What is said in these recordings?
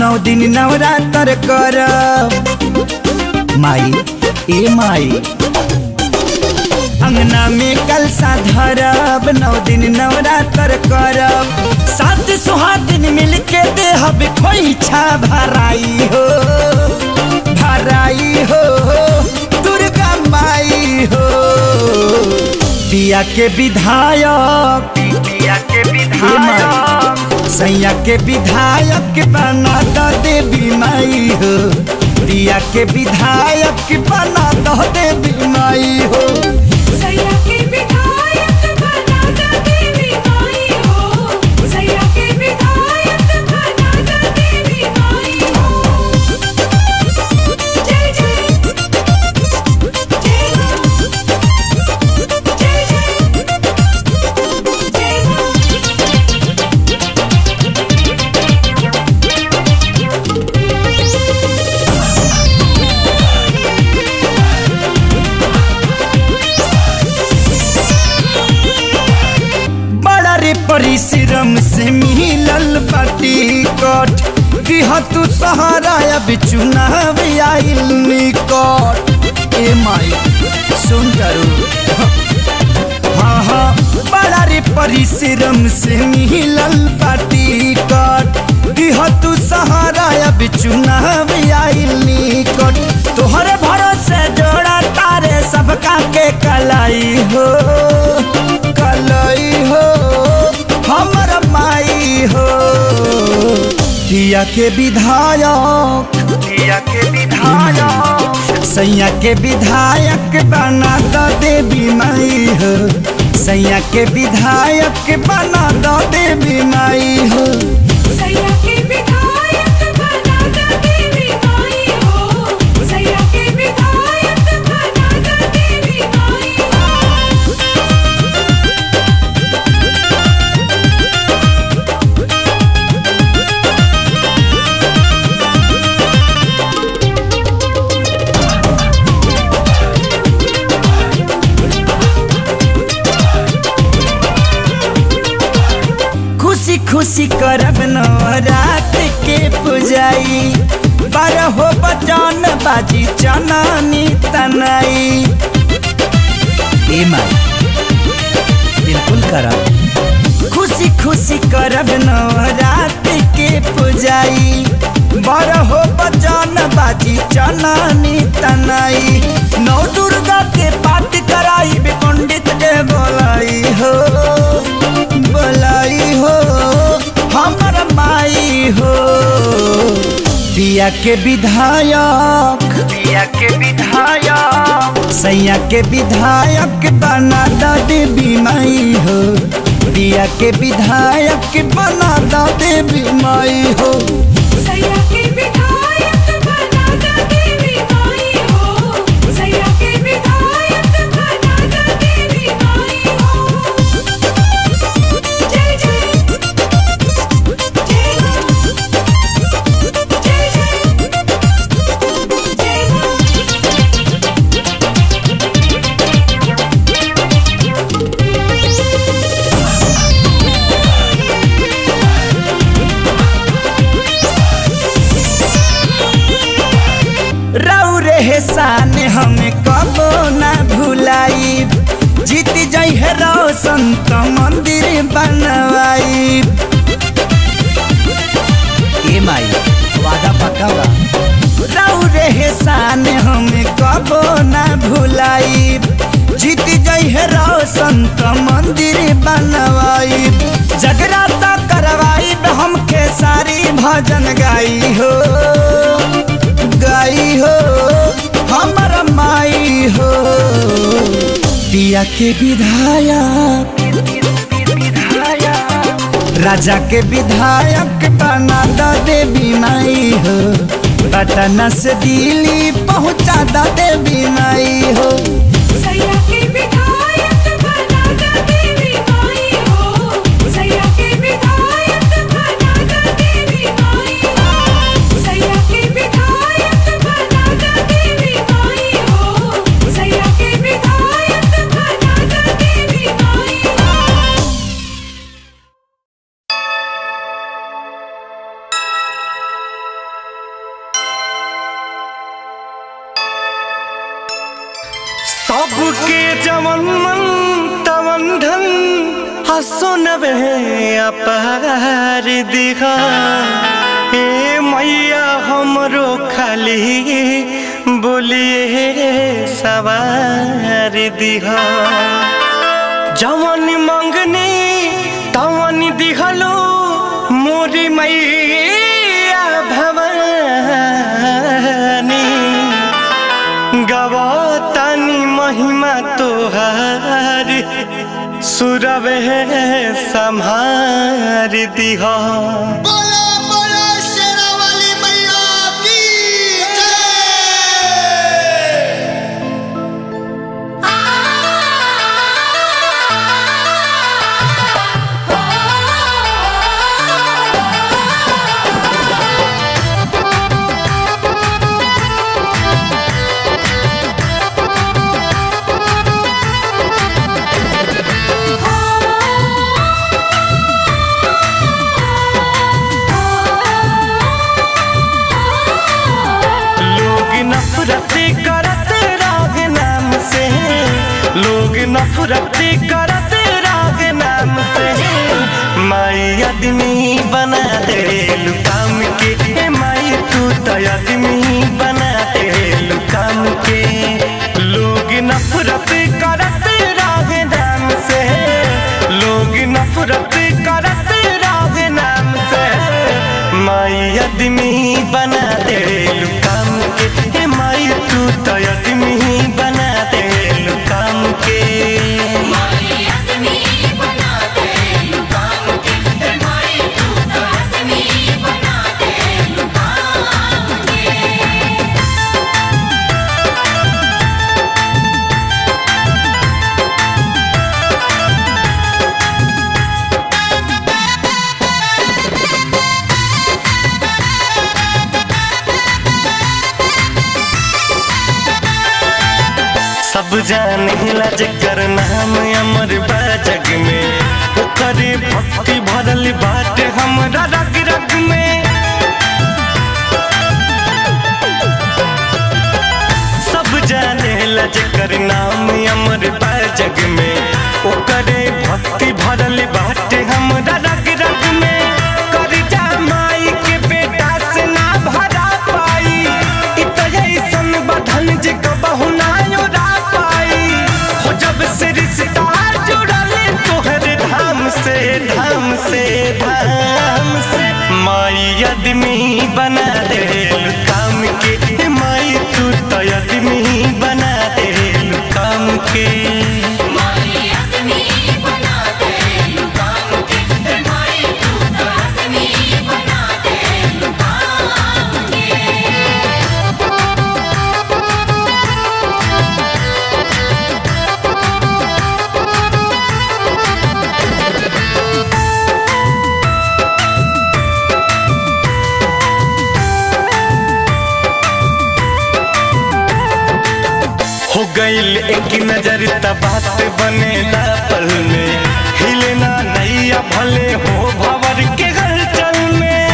नौ दिन नवरात्र कर माई ए माई अंगना में कलसा धरब नौ दिन नवरात्र करब सात सुहागिन मिल के देहब खोइछा भराई हो भराई हो दुर्गा माई हो पिया के विधायक पिया के विधायक सैया के विधायक बना दो देवी माई हो पिया के विधायक बना दो देवी माई हो सैया के विधायक बना दा देवी माई हो सैया के विधायक बना दा देवी माई हो जय जय जय जय जय जय बड़ा रे परिश्रम से मिलल बाटी कट दिह तू सहारा अब चुनाव आइल निकट ए माई सुन करू हाँ हाँ बड़ा रे परिश्रम से मिलल बाटी कट दिह तू सहारा अब चुनाव आइल निकट तोहरे भरोसे जोड़ा तारे सबका के कलाई हो कलई हो हमर माई हो किया के विधायक किया के विधायक सैया के विधायक बना दो देवी माई हो सैया के विधायक बना दो देवी माई हो सैया के विधायक बना दा देवी माई हो सैया के विधायक बना दा देवी माई हो खुशी खुशी करब नवरात के पुजाई बारहो बचन बाजी चनानी तनाई ए माई बिल्कुल करब खुशी खुशी करब नवरात के पुजाई बारहो बचन बाजी चनानी तनाई नौ दुर्गा के पाठ कराई बे पंडित के बोलाई हो बोलाई हो हमर माई हो पिया के विधायक पिया के विधायक सैया के विधायक बना दो देवी माई हो पिया के विधायक बना दो देवी माई हो सैया के विधायक बना दा देवी माई हो सैया के विधायक बना दा देवी माई हो जय जय जय जय जय रऊ रे शान हमें कबो ना भुलाई जीत जई है रोशन तो मंदिर बनवाई ए माई वादा पक्का बा रऊ रे शान हमें कबो ना भुलाई जीत जई है रोशन तो मंदिर बनवाई जगराता करवाई हमके सारी भजन गाई हो गाई हो हमर माई हो पिया के विधायक राजा के विधायक बना दो देवी माई हो पटना से दिल्ली पहुँचा दो देवी माई हो सैया के विधायक बना दा देवी माई हो सैया के विधायक बना दा देवी माई हो सैया के विधायक बना दा देवी माई हो सैया के विधायक बना दा देवी माई हो सबके जवन मन तवन धन हसुनबे अपार दिखा ए मैया हमरो खाली बोलिए सवार दिहा जवन मंगनी तवन दिहलो मोरी मैया भवानी गवातानी महिमा तोहार सुरवे संहार दिहा बोला बोला शेरा वाली मैया की जय लोग नफरत करते राग नाम से लोग नफरत करते राग नाम से माई आदमी बना दे लुकाम के ए माई तू तो आदमी बना दे लुकाम के लोग नफरत करते राग नाम से लोग नफरत करते राग नाम से माई आदमी बना दे लुकाम के हे माई तू तो आदमी बना दे लुकाम के सब जाने ला जकर नाम अमर बा जग में ओकरे भक्ति भरल बाटे हमरा रग रग में सब जाने ला जकर नाम अमर बा जग में ओकरे भक्ति भरल बाटे हमरा रग रग में करजा माई के बेटा से ना भरा पाई इ तो ऐसन बधन जे कबहु ना योरा पाई हो जब से रिश्ता जुड़ल तोहर धाम से धाम से धाम से माई आदमी बना दे काम के माई तू तो आदमी बना दे काम के हो गईल एक नजर त बात बनेला पल में हिलना नैया भले हो भवर के हलचल में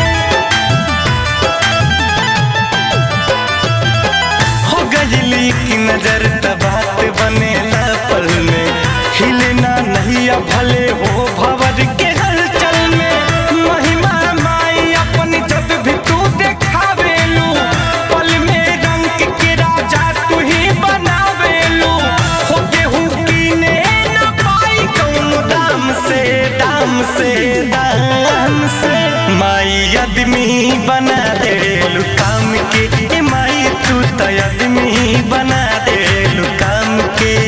हो गईल एक नजर त बात बनेला पल में हिलना नैया भले हो भवर के हलचल में महिमा माई अपन जब भी तू देखावेलू पल में रंग के राजा तू ही बनावेलू हो गेहूं कीने न पाई कौन दाम से दाम से दाम से माई आदमी बना दे काम के ए माई तू तो आदमी बना दे काम के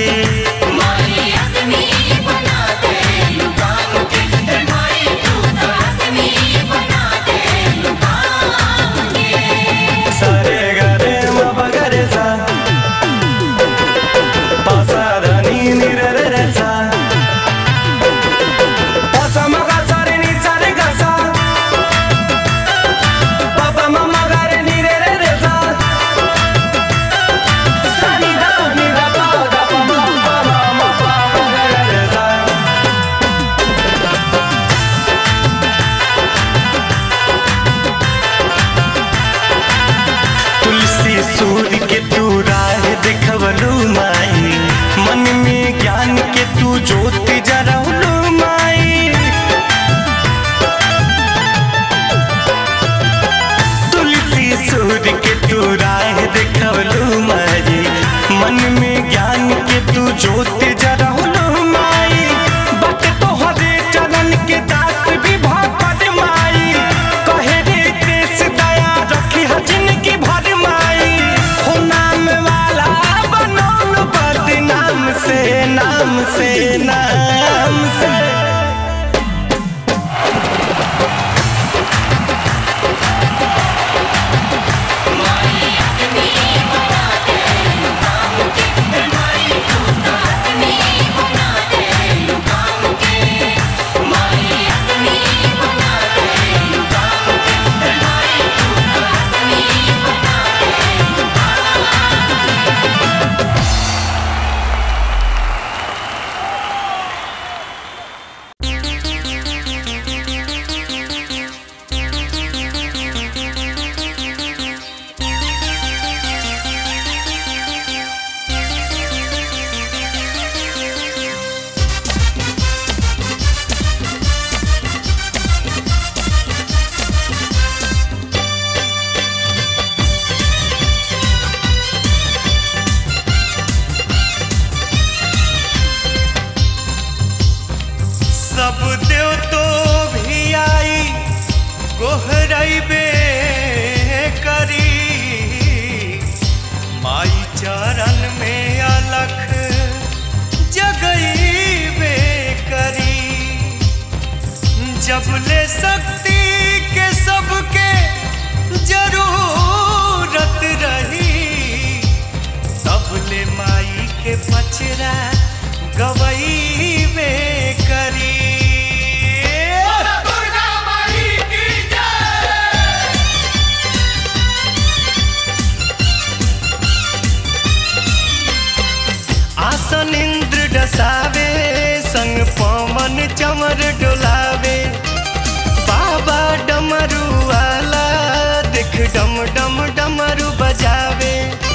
चरण में अलख जगईबे करी जब ले शक्ति के सबके जरूरत रही तब ले माई के पचरा गवईबे करी आसन इंद्र डसावे संग पवन चमर डोलावे बाबा डमरू वाला देख डम डम डमरू बजावे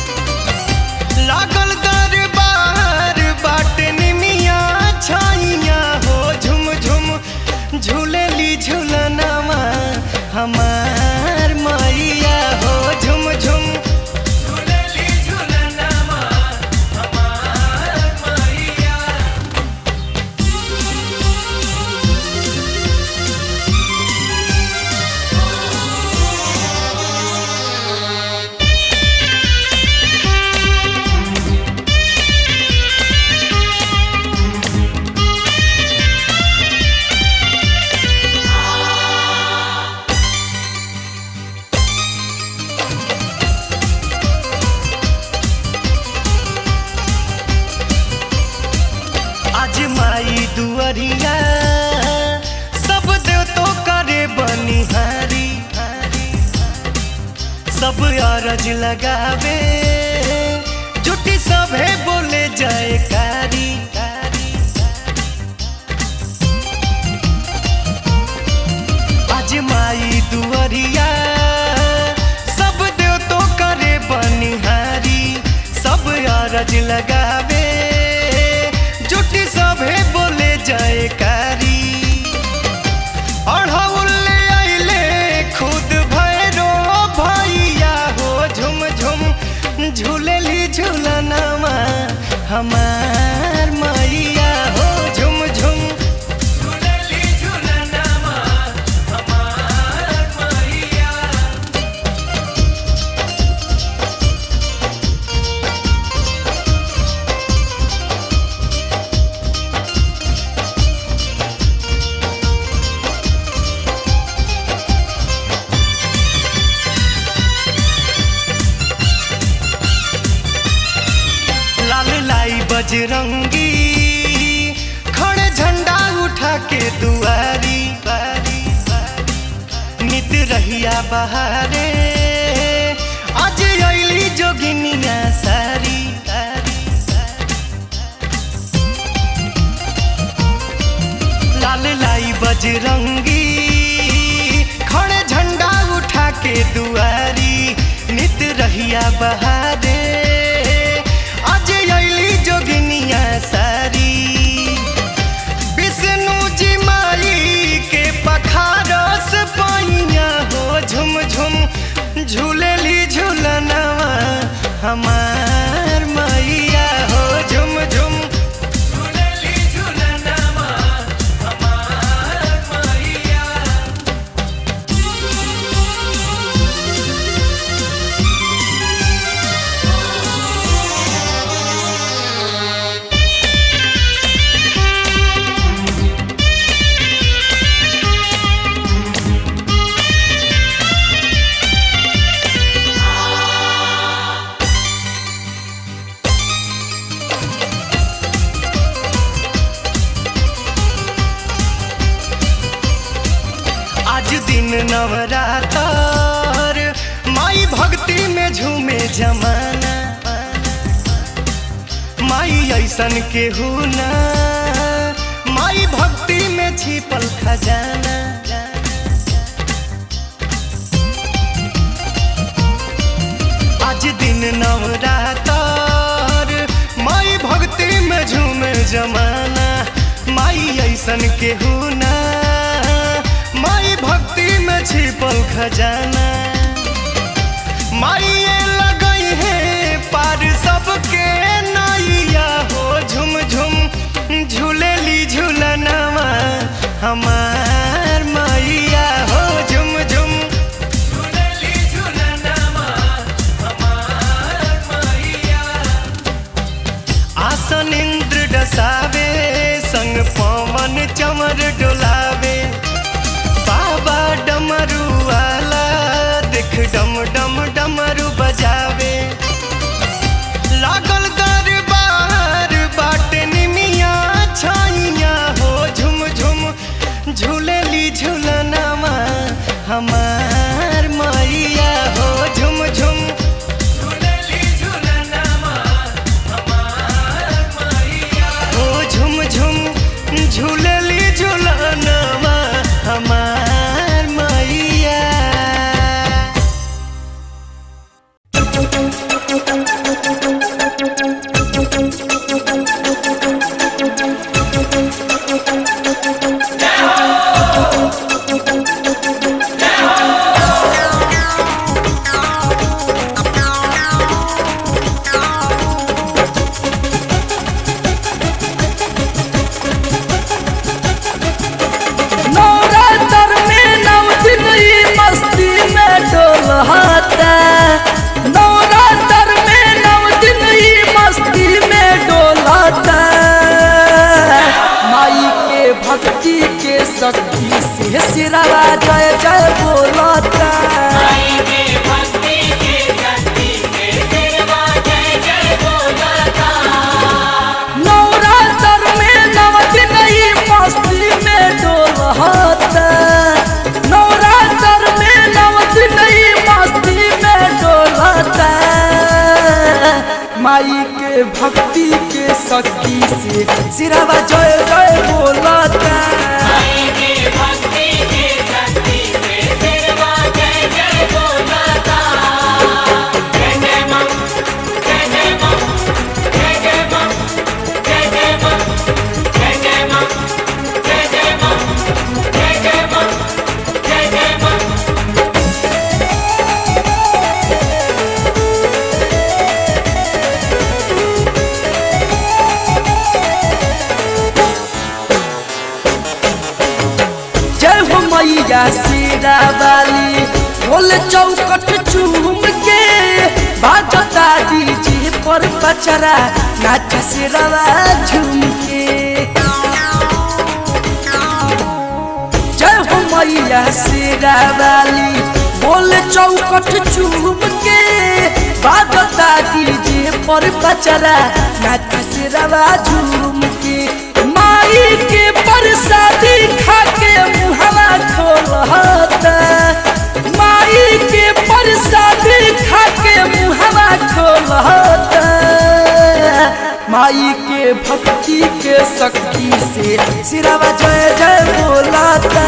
लागल दरबार बाट निमिया छाइया हो झुम झुम झूलेली झूलनामा हमार मैया हो झुम झुम झूलेली झूलनामा हमार मैया आज माई दुअरिया सब देव तो करे बनिहारी सब अरज लगावे जुटी सभे बोले जयकारी आज माई दुअरिया सब देव तो करे बनिहारी सब अरज लगावे जुटी सभे बोले जयकारी अढ़ौले आइले खुद भैरो भैया हो झुम झुम झूलेली झूलनामा हमार मैया हो झुम झुम झूलेली झूलनामा हमार मैया लाल लाई बजरंगी खड़े झंडा उठा के दुआरी नित रहिया बहारे आज अली जोगिनिया सारी लाल लाई बजरंगी खड़े झंडा उठा के दुआरी नित रहिया बहारे आज अली जोगिनिया सारी विष्णु जी माई के पखारस पाइया हो झुम झुम झूलेली झूलनवा हमार मैया हो झुम झुम झूलेली झूलनवा हमार मैया आज दिन नवरातर माई भक्ति में झूमे जमाना माई ऐसन के ना माई भक्ति में छिपल खजाना आज दिन नवरातर माई भक्ति में झूमे जमाना माई ऐसन के ना माई भक्ति में छिपल खजाना माइए लगई है पार सबके नैया हो झुम झुम झूलेली झूलनवा हमार मैया हो झुम झुम झूलेली झूलनवा हमार मैया बसावे संग पवन चमर डोलावे बाबा डमरू वाला देख डम डम डमरू बजावे लागल दरबार बाटे निमिया छाइया हो झुम झुम झूलेली झूलनामा हमार मैया हो झुम झुम झूलेली झूलनामा हमार मैया हो झुम झुम झूलेली झूलनामा हमार मैया नवरात्र में नव दिन ई मस्ती में डोलता नवरात्र में नव दिन ई मस्ती में डोलता माई के भक्ति के शक्ति से सिरवा जय जय बोलता नवरात्र में नव दिन ई मस्ती में डोलता नवरात्र में नव दिन ई मस्ती में डोलता माई के भक्ति के शक्ति से सिरवा जय जय बोलता जय हो मैया सीरा वाली बोल चौकट चूम के बाजता डीजे पर बचरा नाच सिरवा झूम के जय हो मैया सीरा वाली बोल चौकट चूम के बाजता डीजे पर बचरा नाच सिरवा झूम के माई के प्रसादी खा के मुहवा खोलता माई के प्रसादी खा के मुहवा खोलता माई के भक्ति के शक्ति से सिरवा जय जय बोलता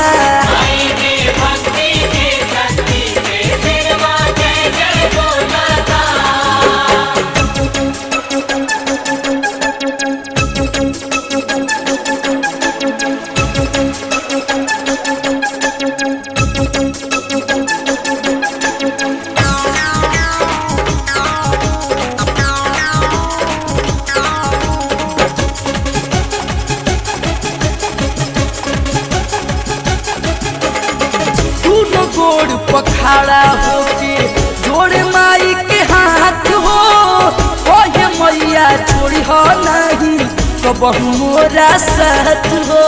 दोनों गोड़ पखाड़ा होके जोड़े माई के हाथ हो ओहे मैया छोड़ी हो नहीं तो बहु मोरा साथ हो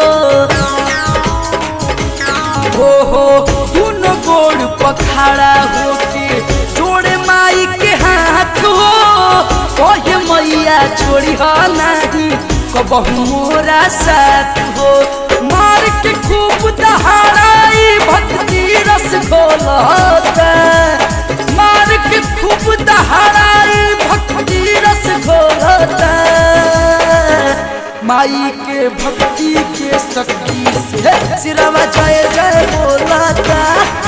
हो हो दोनों गोड़ पखाड़ा होके जोड़े माई के हाथ हो ओहे मैया छोड़ी हो नहीं तो बहु मोरा साथ हो मार के खूब दहाड़ाई भक्ति रस घोलता मार के खूब दहाड़ाई भक्ति रस घोलता माई के भक्ति के शक्ति से सिरवा जय जय बोलता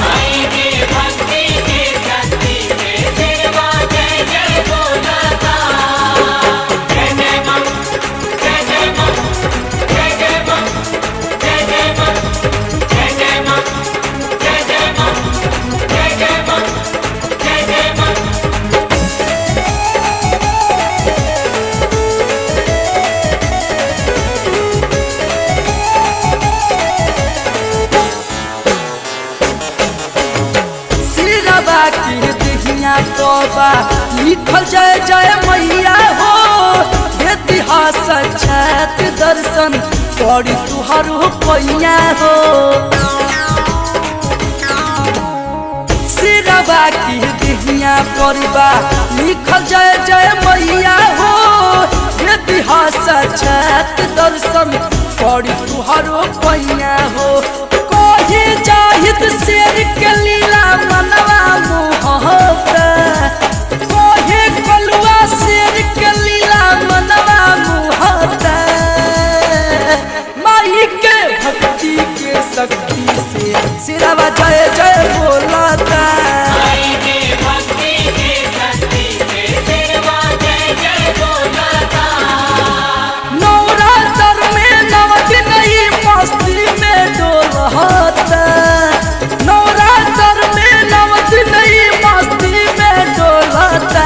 सिरवा के दिहिया तोबा लिखल जय जय मैया हो इतिहास छत पड़ी तुहरो पैया हो सिरवा की दिहिया परिबा लिखल जय जय मैया हो इतिहास छत दर्शन पड़ी तुहरो पैया हो कोही जाहिद शेर के लीला मनवा मोहता कोहे कलुआ शेर के लीला मनवा मोहता माई के भक्ति के शक्ति से सिरवा जय जय बोलता नवरात्र में नव दिन ही मस्ती में डोलता नवरात्र में नव दिन ही मस्ती में डोलता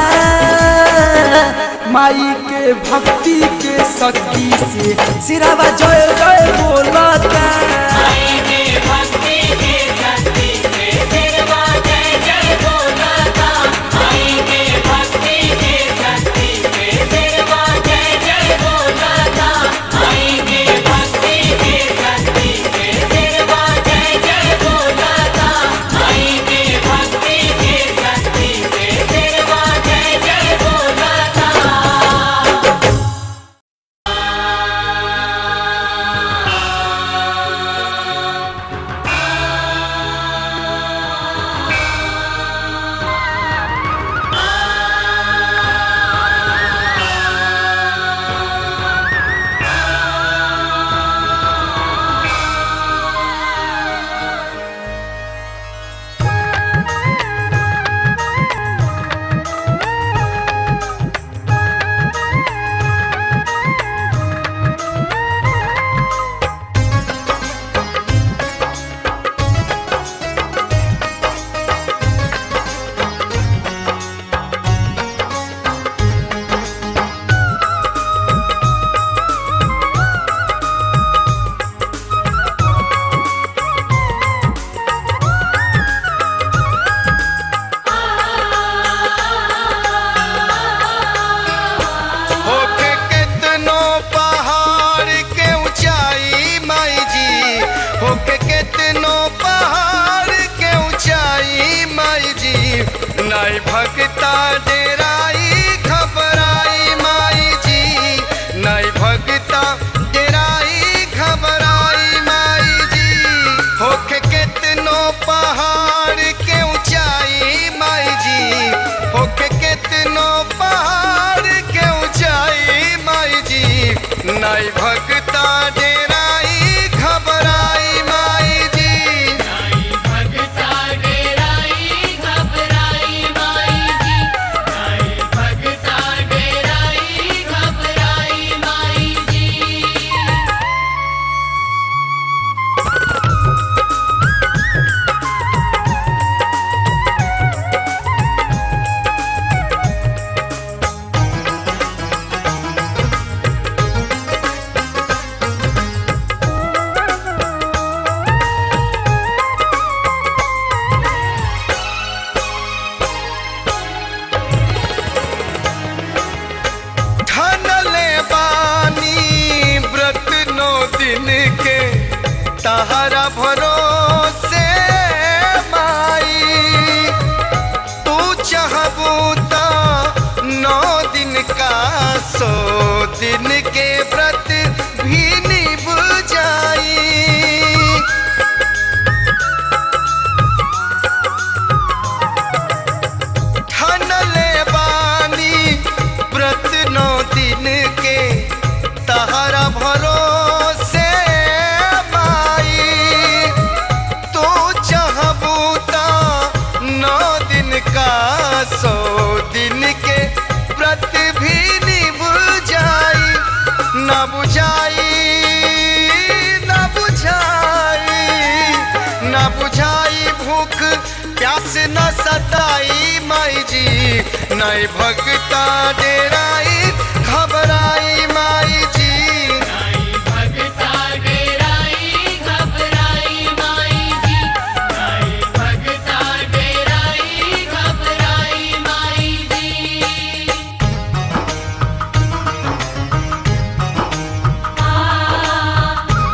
माई के भक्ति के शक्ति से सिरावा जय जय बोलता होके केतनो पहाड़ के ऊंचाई माई जी होके केतनो पहाड़ के ऊंचाई माई जी नाई भगता डेराई घबराई माई जी नाई भगता डेराई घबराई माई जी होके केतनो पहाड़ के ऊंचाई माई जी होके केतनो पहाड़ के ऊंचाई माई जी नाई भगता डेराई घबराई माई जी ठनले बानी व्रत नौ दिन के तहरा भरोसे माई तू चाहबू ता नौ दिन का सो दिन के व्रत भी निभ जाई ठनले बानी व्रत नौ दिन के तहरा भरोसे माई तो चाहबू ता नौ दिन का सौ दिन के व्रत भी निभ जाई न बुझाई न बुझाई न बुझाई भूख प्यास न सताई माई जी नई भगता डेराई घबराई माई जी आ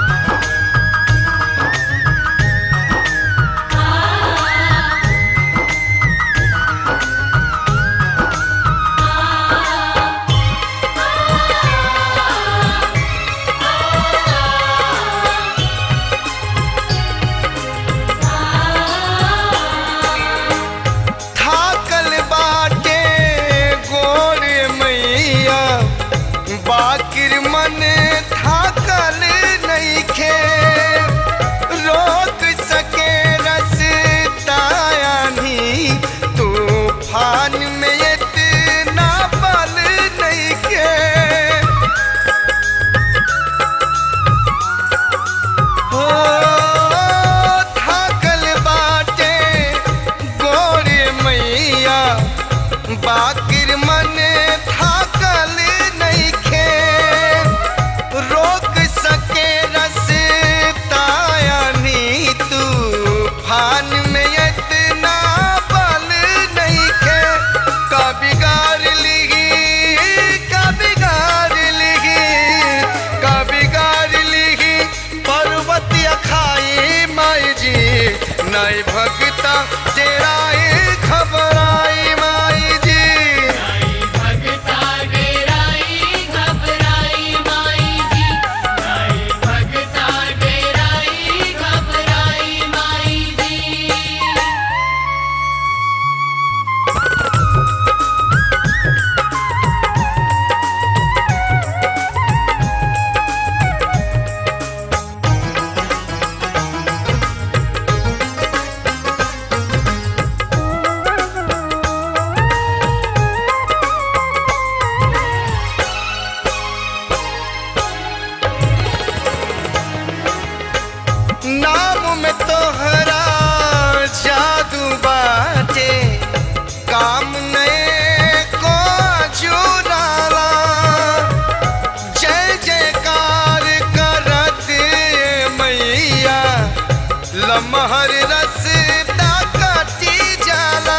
लमहर रसदा कटी जाला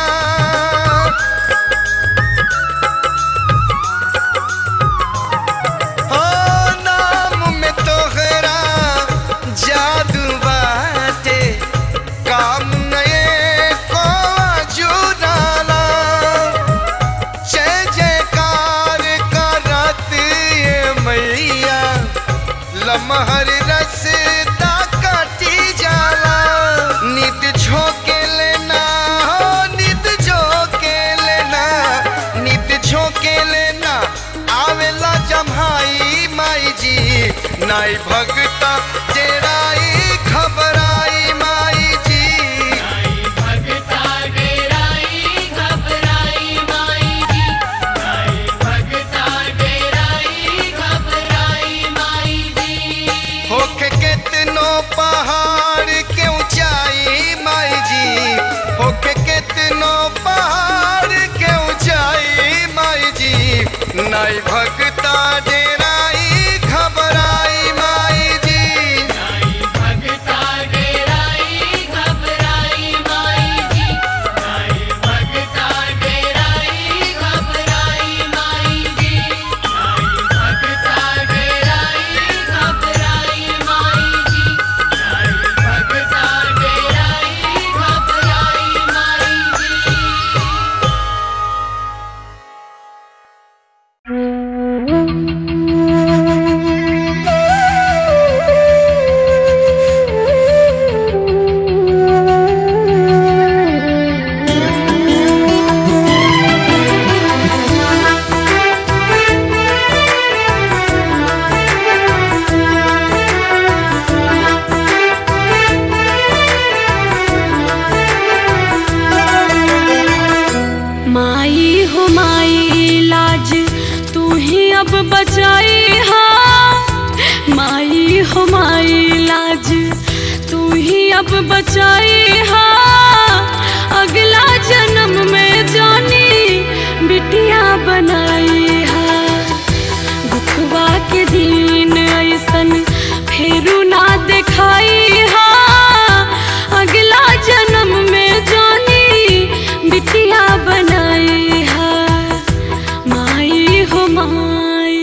हो नाम में तोहरा जादू बाटे काम नए को जुड़ाला जय जयकार करत ये मैया लमहर रसदा कटी जाला नित झोंके लेना हो नित झोंके लेना नित झोंके लेना आवेला जम्हाई माई जी नाई भगता तेराई खबराई माई जी होके कितनो पहाड़ के ऊंचाई माई जी होके कितनो पहाड़ के ऊंचाई माई जी नाई भगता डेराई घबराई माई जी माई हो माई लाज तू ही अब बचाई हा माई हो माई लाज तू ही अब बचाई हा अगला जन्म में जानी बिटिया बनाई हा दुखवा के दिन ऐसन फेरू ना दिखाई हा अगला जन्म में जानी बिटिया बनाई हा माई हो माई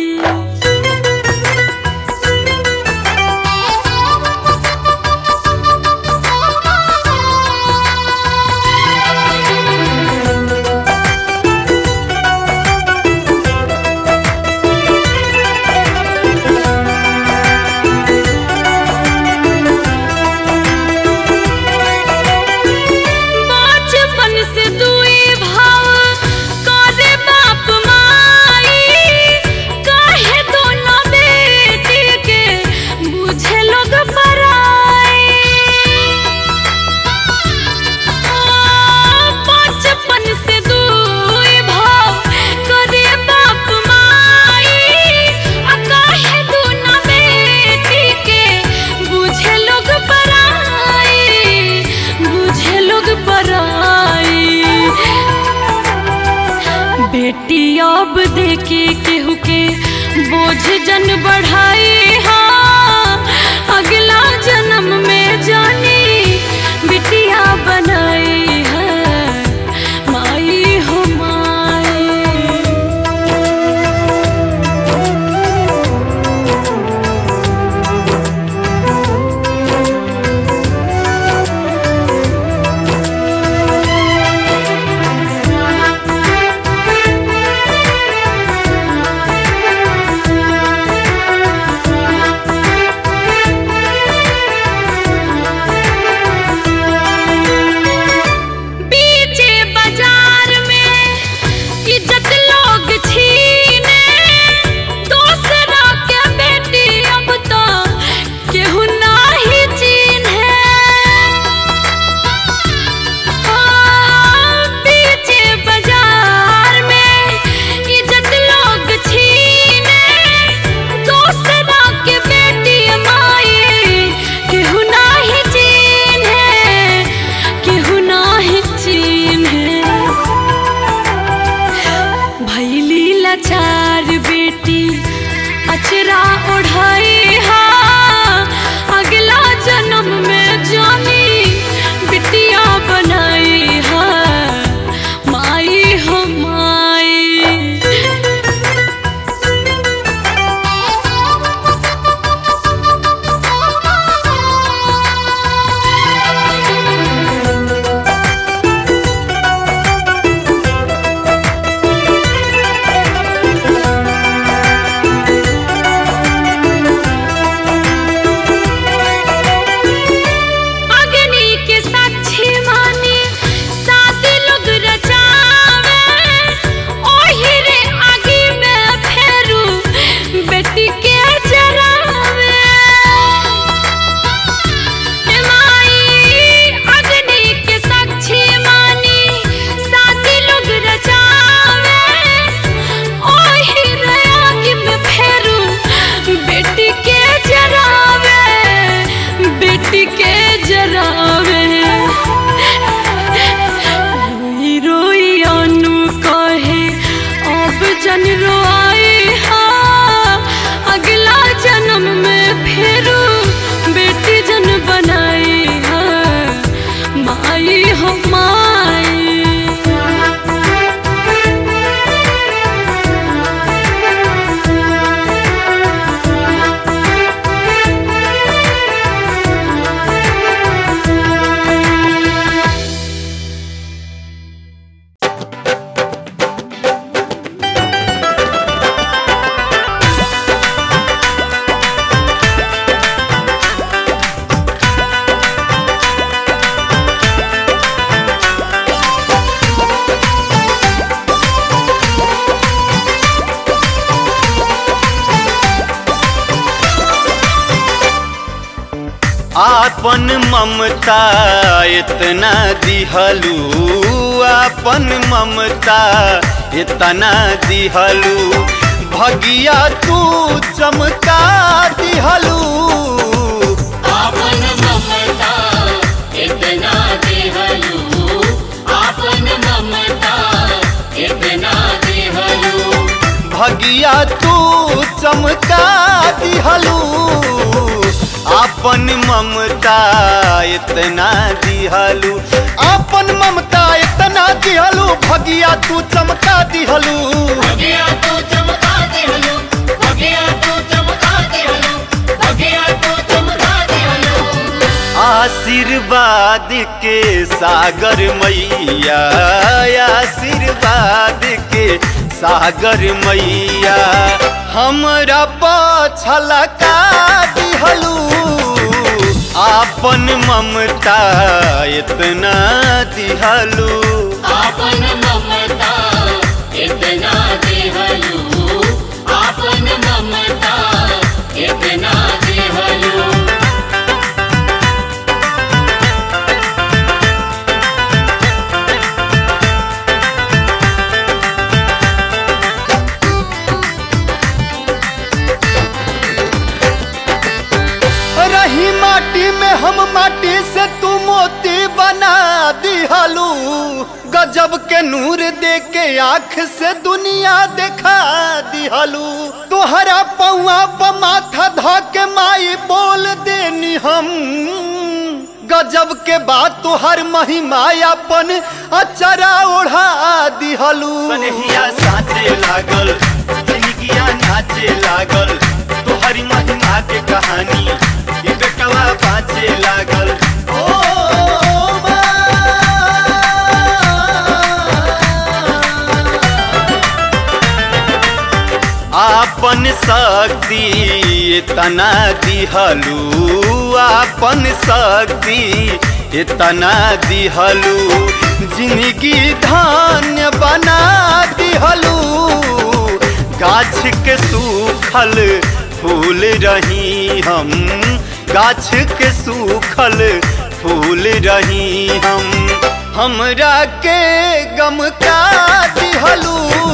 बचपन से दुई भाव करे बाप माई काहे दोनों बेटी के बुझे लोग पराई बचपन से दुई भाव करे बाप माई आ काहे दोनों बेटी के बुझे लोग पराई बुझे लोग पराई बेटी अब देखे केहू के बोझ जन बढ़ाई हा अगला जन्म में जानी बिटिया बनाई है माई हो माई बीचे बाजार में इज्जत लोग छीने दूसरा के बेटी अब तो केहू नाही चिन्हे हाँ, बीचे बाजार में इज्जत लोग छीने दूसरा के बेटी माई केहू नाही चिन्हे केहू नाही चिन्हे भैली लाचार बेटी अचरा ओढ़ाई हा अगला जन्म में जानी आपन ममता इतना दिहलू आपन ममता इतना दिहलू भगिया तू चमका दिहलू आपन ममता इतना देहलू आपन ममता इतना देहलू भगिया तू चमका दिहलू आपन ममता इतना दिहलू आपन ममता इतना दिहलू भगिया तू चमका दिहलू भगिया तू चमका देहलू भगिया तू चमका देहलू भगिया तू चमका देहलू आशीर्वाद के सागर मैया आशीर्वाद के सागर मैया हमरा पछला का दिहलू आपन ममता इतना दिहलू आपन ममता इतना देहलू आपन ममता इतना देहलू रही माटी में हम माटी से तू मोती बना दिहलू गजब के नूर दे के आँख से दुनिया देखा दिहलू तोहरा पौआ प माथा ध के माई बोल देनी हम गजब के बात तोहर महिमा अपन अचरा ओढ़ा दिहलू सनहिया साचे लागल जिंदगिया नाचे लागल तोहरी महिमा के कहानी ये बेटवा बाँचे लागल ओ आपन शक्ति इतना दिहलू आपन शक्ति इतना दिहलू जिंदगी धान्य बना दिहलू गाछ के सूखल फूल रही हम गाछ के सूखल फूल रही हम हमरा के गम का दिहलू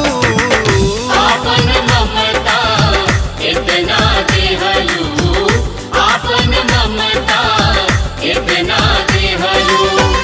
आपन ममता इतना देहलू आपन ममता इतना देहलू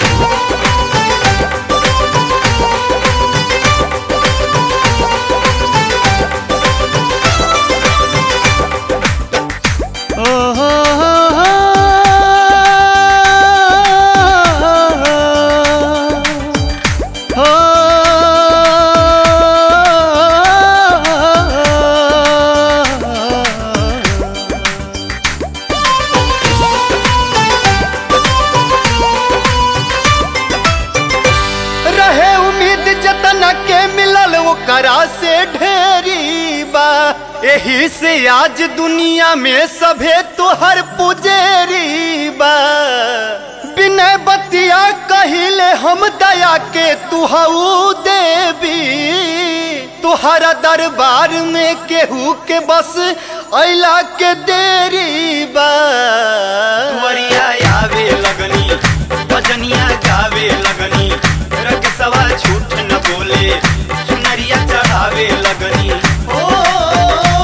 रहे उम्मीद जतन के मिलल ओकरा से ढेरी बा एही से आज दुनिया में सभे तोहर पुजेरी बा बिना बतिया कहिले हम दया के तुहू देवी तुहरा दरबार में केहू के बस अला के देरी बा तुवरिया आवे लगनी भजनिया गावे लगनी रख सवा झूठ न बोले चुनरिया चढ़ावे लगनी ओ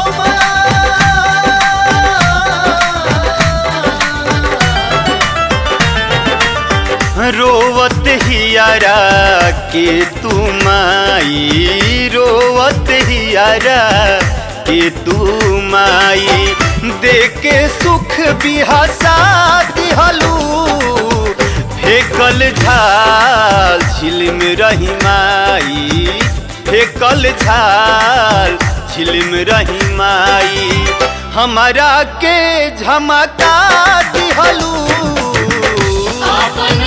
रोवत हियारा के तू माई रोवत हियारा के तू माई देके सुख बिहासा दिहलू फेकल झाल झिलम रही माई फेकल झाल झिलम रही माई हमारा के झमका दिहलू आपन